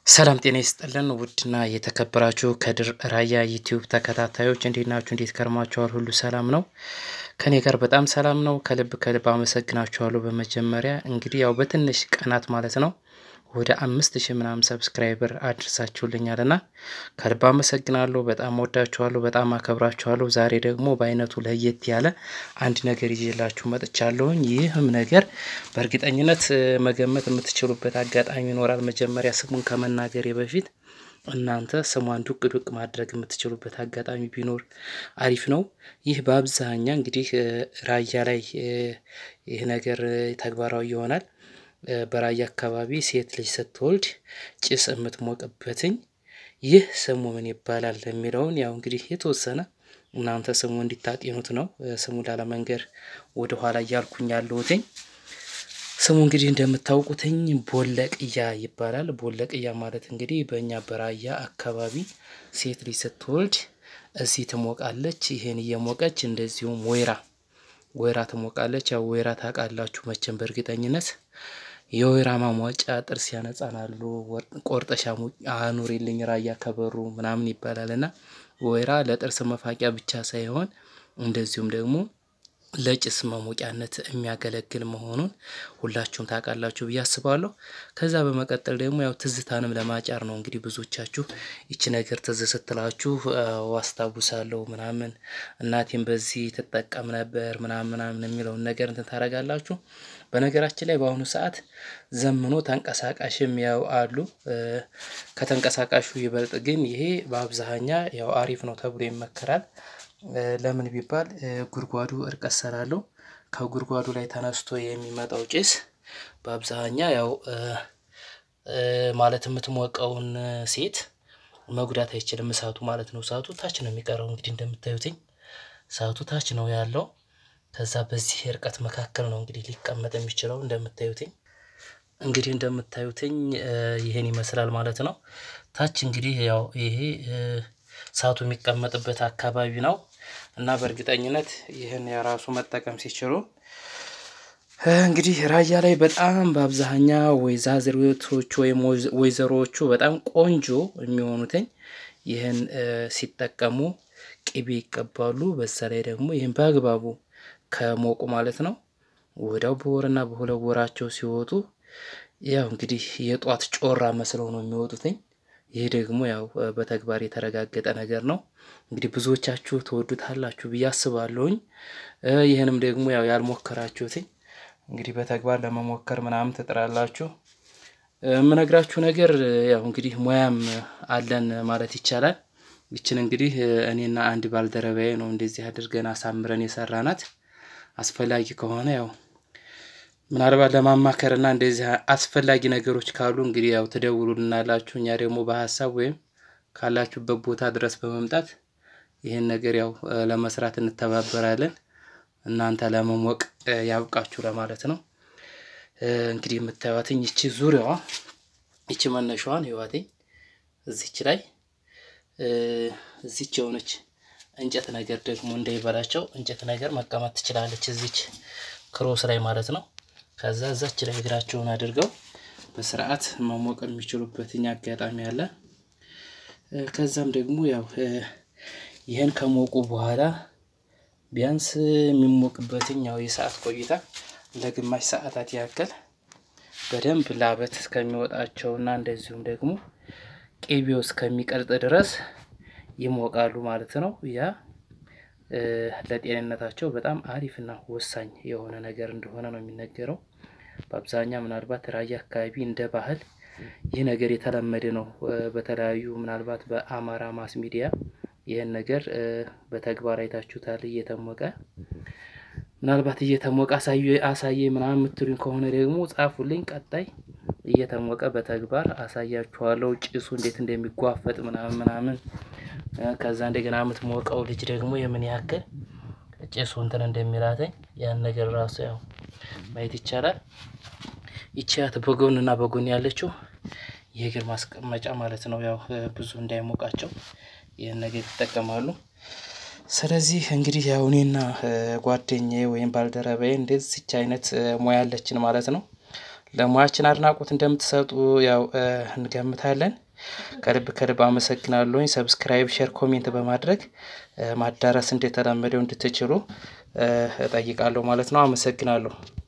ሰላም ጤና ይስጥልን ውድና የተከበራችሁ ከድር ራያ ዩቲዩብ ተከታታዮች እንዴት ናችሁ? እንዴት ከርማችኋል? ሁሉ ሰላም ነው? ከኔ ጋር በጣም ሰላም ነው። ከልብ ከልብ አመሰግናችኋለሁ። በመጀመሪያ እንግዲህ ያው በትንሽ ቀናት ማለት ነው ወደ አምስት ሺህ ምናምን ሰብስክራይበር አድርሳችሁልኛል እና ከልብ አመሰግናለሁ። በጣም ወዳችኋለሁ፣ በጣም አከብራችኋለሁ። ዛሬ ደግሞ በአይነቱ ለየት ያለ አንድ ነገር ይዤላችሁ መጥቻለሁኝ። ይህም ነገር በእርግጠኝነት መገመት የምትችሉበት አጋጣሚ ይኖራል። መጀመሪያ ስሙን ከመናገሬ በፊት እናንተ ስሟን ዱቅ ዱቅ ማድረግ የምትችሉበት አጋጣሚ ቢኖር አሪፍ ነው። ይህ በአብዛኛ እንግዲህ ራያ ላይ ይህ ነገር ተግባራዊ ይሆናል። በራያ አካባቢ ሴት ልጅ ስትወልድ ጭስ የምትሞቅበትኝ ይህ ስሙ ምን ይባላል የሚለውን ያው እንግዲህ የተወሰነ እናንተ ስሙ እንዲታጤኑት ነው። ስሙ ላለመንገር ወደ ኋላ እያልኩኝ ያለሁትኝ ስሙ እንግዲህ እንደምታውቁትኝ ቦለቅያ ይባላል። ቦለቅያ ማለት እንግዲህ በእኛ በራያ አካባቢ ሴት ልጅ ስትወልድ እዚህ ትሞቃለች። ይሄን እየሞቀች እንደዚሁም ወይራ ወይራ ትሞቃለች። ያው ወይራ ታውቃላችሁ መቼም በእርግጠኝነት የወይራ ማሟጫ ጥርስ ያነጻናሉ። ቆርጠሻ አኑሪልኝ ራያ ከበሩ ምናምን ይባላል እና ወይራ ለጥርስ መፋቂያ ብቻ ሳይሆን እንደዚሁም ደግሞ ለጭስ መሞቂያነት የሚያገለግል መሆኑን ሁላችሁም ታውቃላችሁ ብዬ አስባለሁ። ከዛ በመቀጠል ደግሞ ያው ትዝታንም ለማጫር ነው እንግዲህ ብዙዎቻችሁ ይቺ ነገር ትዝ ስትላችሁ አስታውሳለሁ ምናምን እናቴም በዚህ ትጠቀም ነበር ምናምን ምናምን የሚለውን ነገር እንትን ታደርጋላችሁ። በነገራችን ላይ በአሁኑ ሰዓት ዘምኖ ተንቀሳቃሽም ያው አሉ። ከተንቀሳቃሹ ይበልጥ ግን ይሄ በአብዛኛ ያው አሪፍ ነው ተብሎ ይመከራል። ለምን ቢባል ጉድጓዱ እርቀት ስላለው ከጉድጓዱ ላይ ተነስቶ የሚመጣው ጭስ በአብዛኛ ያው ማለት የምትሞቀውን ሴት መጉዳት አይችልም። እሳቱ ማለት ነው። እሳቱ ታች ነው የሚቀረው እንግዲህ እንደምታዩትኝ እሳቱ ታች ነው ያለው። ከዛ በዚህ እርቀት መካከል ነው እንግዲህ ሊቀመጥ የሚችለው እንደምታዩትኝ እንግዲህ እንደምታዩትኝ ይሄን ይመስላል ማለት ነው። ታች እንግዲህ ያው ይሄ እሳቱ የሚቀመጥበት አካባቢ ነው እና በእርግጠኝነት ይህን የራሱ መጠቀም ሲችሉ እንግዲህ ራያ ላይ በጣም በአብዛኛ ወይዛዝሬቶቹ ወይም ወይዘሮዎቹ በጣም ቆንጆ የሚሆኑትኝ ይህን ሲጠቀሙ ቅቤ ይቀባሉ። በዛ ላይ ደግሞ ይህን በአግባቡ ከሞቁ ማለት ነው ወዲያው በወርና በሁለት ወራቸው ሲወጡ ያው እንግዲህ የጧት ጮራ መስለው ነው የሚወጡትኝ። ይህ ደግሞ ያው በተግባር የተረጋገጠ ነገር ነው። እንግዲህ ብዙዎቻችሁ ትወዱታላችሁ ብዬ አስባለሁኝ። ይህንም ደግሞ ያው ያልሞከራችሁትኝ እንግዲህ በተግባር ለመሞከር ምናምን ትጥራላችሁ። የምነግራችሁ ነገር ያው እንግዲህ ሙያም አለን ማለት ይቻላል። ይችን እንግዲህ እኔና አንድ ባልደረባዬ ነው እንደዚህ አድርገን አሳምረን የሰራናት። አስፈላጊ ከሆነ ያው ምናልባት ለማማከር እና እንደዚህ አስፈላጊ ነገሮች ካሉ እንግዲህ ያው ትደውሉልናላችሁ። እኛ ደግሞ በሀሳብ ወይም ካላችሁበት ቦታ ድረስ በመምጣት ይህን ነገር ያው ለመስራት እንተባበራለን። እናንተ ለመሞቅ ያብቃችሁ ለማለት ነው። እንግዲህ የምታዩትኝ ይቺ ዙሪያዋ ይቺ መነሻዋን ህይዋቴኝ እዚች ላይ እዚች የሆነች እንጨት ነገር ደግሞ እንዳይበላቸው እንጨት ነገር መቀመጥ ትችላለች። እዚች ክሮስ ላይ ማለት ነው። ከዛ እዛች ላይ እግራቸውን አድርገው በስርዓት መሞቅ የሚችሉበትኝ አጋጣሚ አለ። ከዛም ደግሞ ያው ይህን ከሞቁ በኋላ ቢያንስ የሚሞቅበትኝ ያው የሰዓት ቆይታ ለግማሽ ሰዓታት ያክል በደንብ ላበት እስከሚወጣቸውና እንደዚሁም ደግሞ ቅቤው እስከሚቀልጥ ድረስ ይሞቃሉ ማለት ነው። ያ ለጤንነታቸው በጣም አሪፍና ወሳኝ የሆነ ነገር እንደሆነ ነው የሚነገረው። በአብዛኛው ምናልባት ራያ አካባቢ እንደ ባህል ይህ ነገር የተለመደ ነው። በተለያዩ ምናልባት በአማራ ማስ ሚዲያ ይህን ነገር በተግባር አይታችሁታል። እየተሞቀ ምናልባት እየተሞቀ አሳየ ምናምን የምትሉኝ ከሆነ ደግሞ ጻፉልኝ። ቀጣይ እየተሞቀ በተግባር አሳያችኋለሁ። ጭሱ እንዴት እንደሚጓፈጥ ምናምን ምናምን ከዛ እንደገና የምትሞቀው ልጅ ደግሞ የምን ያክል ጭሱ እንትን እንደሚላተኝ ያን ነገር ራሱ ያው ማየት ይቻላል። ይቺያት በጎን እና በጎን ያለችው የእግር ማስቀመጫ ማለት ነው። ያው ብዙ እንዳይሞቃቸው ይህን ነገር ይጠቀማሉ። ስለዚህ እንግዲህ ያው እኔና ጓደኛዬ ወይም ባልደረባዬ እንደዚች አይነት ሙያ አለችን ማለት ነው። ለሙያችን አድናቆት እንደምትሰጡ ያው እንገምታለን። ከልብ ከልብ አመሰግናለሁኝ። ሰብስክራይብ፣ ሼር፣ ኮሜንት በማድረግ ማዳረስ እንደተለመደው እንድትችሉ እጠይቃለሁ ማለት ነው። አመሰግናለሁ።